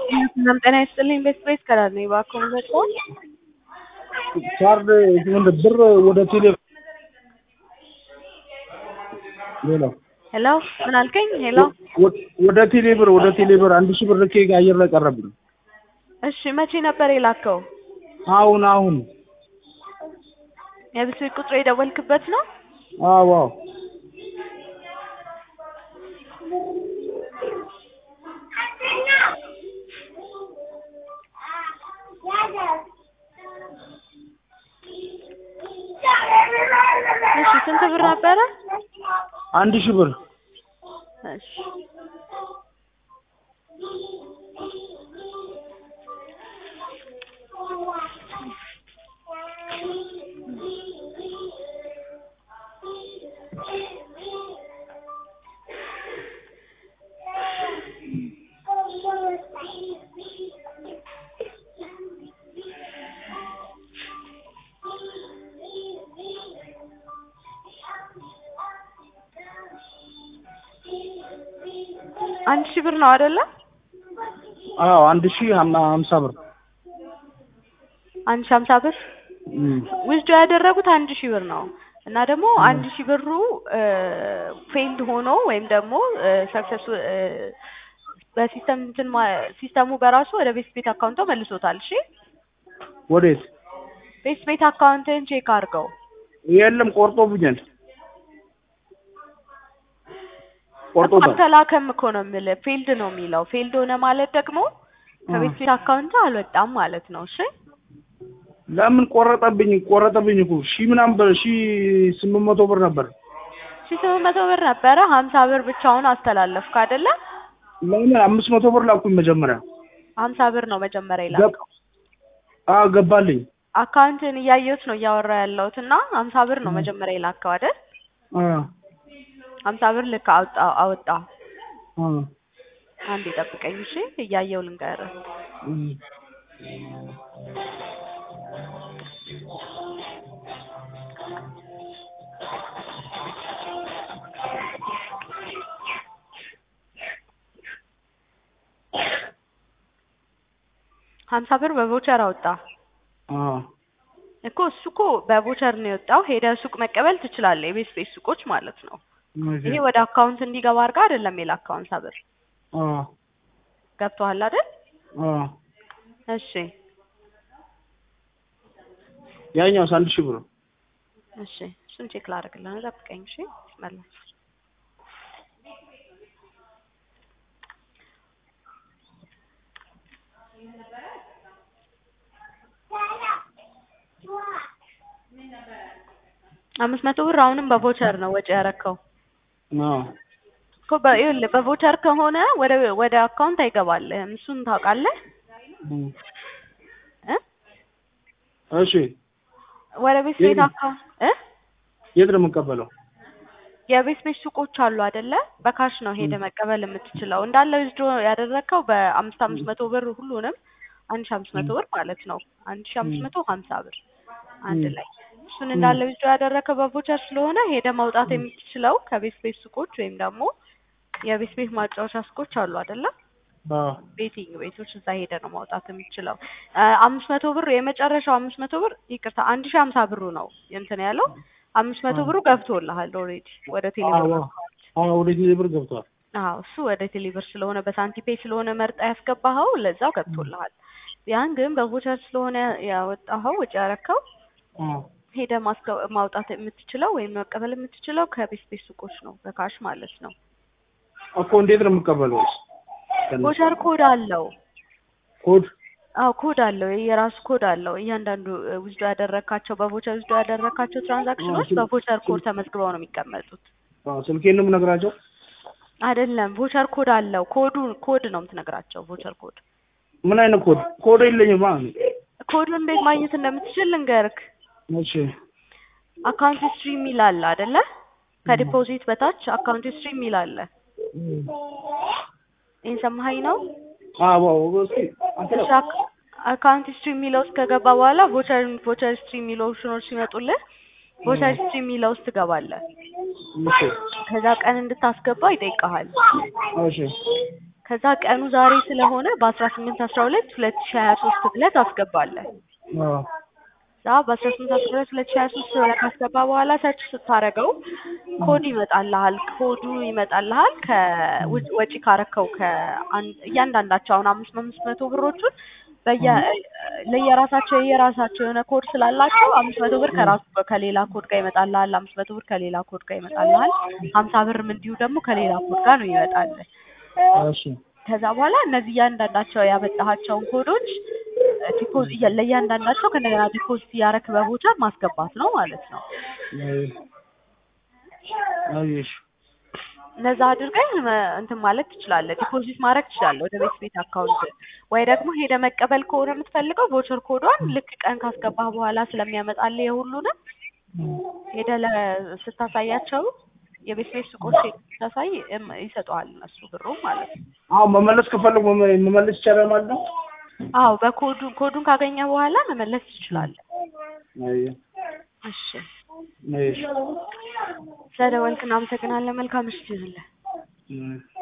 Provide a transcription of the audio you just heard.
ሰላም ጤና ይስጥልኝ። ቤት ቤት ከራር ነኝ። እባክዎ መጥቶ ካርድ ምንድን ብር ወደ ቴሌ ሄሎ ሄሎ፣ ምን አልከኝ? ሄሎ፣ ወደ ቴሌ ብር ወደ ቴሌ ብር አንድ ሺህ ብር ልኬ አየር ላይ ቀረብኝ። እሺ፣ መቼ ነበር የላከው? አሁን አሁን የብስክሌት ቁጥር የደወልክበት ነው? አዎ አዎ እሺ፣ ስንት ብር ነበረ? አንድ ሺህ ብር እሺ አንድ ሺህ ብር ነው አይደለ? አዎ አንድ ሺህ ሀምሳ ብር አንድ ሺህ ሀምሳ ብር ውስዶ ያደረጉት አንድ ሺህ ብር ነው እና ደግሞ አንድ ሺህ ብሩ ፌልድ ሆኖ ወይም ደግሞ ሰክሰስ በሲስተም እንትን ሲስተሙ በራሱ ወደ ቤት ቤት አካውንቶ መልሶታል። እሺ ወዴት? ቤት ቤት አካውንትን ቼክ አድርገው። የለም ቆርጦብኛል። ቆርጦታል። አልተላከም እኮ ነው የምልህ። ፌልድ ነው የሚለው። ፌልድ ሆነ ማለት ደግሞ ከቤት ቤት አካውንት አልወጣም ማለት ነው። እሺ ለምን ቆረጠብኝ? ቆረጠብኝ እኮ ሺህ ምናምን ብር ሺህ ስምንት መቶ ብር ነበር። ሺህ ስምንት መቶ ብር ነበረ። ሀምሳ ብር ብቻውን አስተላለፍክ አይደለ? ለምን አምስት መቶ ብር ላኩኝ መጀመሪያ። ሀምሳ ብር ነው መጀመሪያ የላከው። አዎ ገባልኝ። አካውንትን እያየሁት ነው እያወራ ያለሁት እና ሀምሳ ብር ነው መጀመሪያ የላከው አይደል? ሀምሳ ብር ልክ አወጣ አወጣ። አንዴ ጠብቀኝ እሺ፣ እያየው ልንገርህ። ሀምሳ ብር በቮቸር አወጣ እኮ እሱ እኮ በቮቸር ነው የወጣው። ሄደህ ሱቅ መቀበል ትችላለህ፣ የቤት ቤት ሱቆች ማለት ነው። ይሄ ወደ አካውንት እንዲገባ አድርጋ አይደለም የላከው ሀምሳ ብር ገብቶሃል አይደል? እሺ ያኛውስ አንድ ሺህ ብር እሺ፣ እሱን ቼክ ላደርግልህ ነው። ጠብቀኝ እሺ። መለስ አምስት መቶ ብር አሁንም በቮቸር ነው ወጪ ያረከው እኮ ይኸውልህ በቮቸር ከሆነ ወደ ወደ አካውንት አይገባልህም። እሱን ታውቃለህ እ እሺ ወደ ቤት ቤት አካውንት እ የት ነው የምቀበለው? የቤት ቤት ሱቆች አሉ አይደለ? በካሽ ነው ሄደ መቀበል የምትችለው። እንዳለ ዊዝድሮ ያደረግከው በአምስት አምስት መቶ ብር ሁሉንም አንድ ሺህ አምስት መቶ ብር ማለት ነው። አንድ ሺህ አምስት መቶ ሀምሳ ብር አንድ ላይ እሱን እንዳለ ዊዝድሮ ያደረግከው በቮቸር ስለሆነ ሄደ ማውጣት የምትችለው ከቤት ቤት ሱቆች ወይም ደግሞ የቤት ቤት ማጫወቻ ሱቆች አሉ አይደለ? ቤቲንግ ቤቶች እዛ ሄደ ነው ማውጣት የምትችለው። አምስት መቶ ብር የመጨረሻው አምስት መቶ ብር ይቅርታ፣ አንድ ሺህ ሀምሳ ብሩ ነው እንትን ያለው አምስት መቶ ብሩ ገብቶልሃል ኦልሬዲ ወደ ቴሌብር አዎ ወደ ቴሌብር ገብቷል። አዎ እሱ ወደ ቴሌብር ስለሆነ በሳንቲፔ ስለሆነ መርጣ ያስገባኸው ለዛው ገብቶልሃል። ያን ግን በቮቸር ስለሆነ ያወጣኸው ወጪ ያረከው ሄደ ማውጣት የምትችለው ወይም መቀበል የምትችለው ከቤት ቤት ሱቆች ነው በካሽ ማለት ነው። እኮ እንዴት ነው የምቀበለው? ቮቸር ኮድ አለው። ኮድ አዎ ኮድ አለው። የራሱ ኮድ አለው። እያንዳንዱ ውስዶ ያደረካቸው በቮቸር ውስዶ ያደረካቸው ትራንዛክሽኖች በቮቸር ኮድ ተመዝግበው ነው የሚቀመጡት። ስልኬን ነው የምነግራቸው? አይደለም፣ ቮቸር ኮድ አለው። ኮዱ ኮድ ነው የምትነግራቸው። ቮቸር ኮድ ምን አይነት ኮድ? ኮድ የለኝም። ኮዱ እንዴት ማግኘት እንደምትችል ልንገርክ። እሺ አካውንት ሂስትሪ የሚል አለ አይደለ? ከዲፖዚት በታች አካውንት ሂስትሪ የሚል አለ። ይህን ሰማኸኝ ነው? አዎ እስኪ እሺ አካውንት ሂስትሪ የሚለው ውስጥ ከገባ በኋላ ቮቸር ቮቸር ሂስትሪ የሚለው ኦፕሽኖች ሲመጡልህ ቮቸር ሂስትሪ የሚለው ውስጥ ትገባለህ። እሺ ከዛ ቀን እንድታስገባ ይጠይቀሃል። እሺ ከዛ ቀኑ ዛሬ ስለሆነ በአስራ ስምንት አስራ ሁለት ሁለት ሺ ሀያ ሶስት ብለህ ታስገባለህ። አዎ ዛ በአስራ ስምንት አስራ ሁለት ሁለት ሺ ሀያ ሶስት ብለህ ካስገባ በኋላ ሰርች ስታደርገው ኮድ ይመጣልሃል። ኮዱ ይመጣልሃል ከውጭ ወጪ ካረከው ከአንድ እያንዳንዳቸው አሁን አምስት አምስት መቶ ብሮቹን በየ ለየራሳቸው የየራሳቸው የሆነ ኮድ ስላላቸው አምስት መቶ ብር ከራሱ ከሌላ ኮድ ጋር ይመጣልሃል። አምስት መቶ ብር ከሌላ ኮድ ጋር ይመጣልሃል። ሀምሳ ብርም እንዲሁ ደግሞ ከሌላ ኮድ ጋር ነው ይመጣልህ። እሺ ከዛ በኋላ እነዚህ እያንዳንዳቸው ያመጣሃቸውን ኮዶች ዲፖዝ ለእያንዳንዳቸው ከእንደገና ዲፖዚት እያረክ በቦቸር ማስገባት ነው ማለት ነው። አየሽ እነዛ አድርገህ መ- እንትን ማለት ትችላለህ። ዲፖዚት ማድረግ ትችላለህ ወደ ቤት ቤት አካውንት ወይ ደግሞ ሄደ መቀበል ከሆነ የምትፈልገው ቮቸር ኮዷን ልክ ቀን ካስገባህ በኋላ ስለሚያመጣልህ የሁሉንም ሄደ ስታሳያቸው የቤት ቤት ሱቆች ሄደህ ስታሳይ እም- ይሰጠዋል እነሱ ብሩም ማለት ነው። አሁን መመለስ ከፈለጉ መመ- መመለስ ይቻላል ማለት ነው። አዎ በኮዱ ኮዱን ካገኘ በኋላ መመለስ ትችላለህ። አየ እሺ አየሽ ስለደወልክ እናመሰግናለን። መልካም ምሽት ይሁንልህ። እም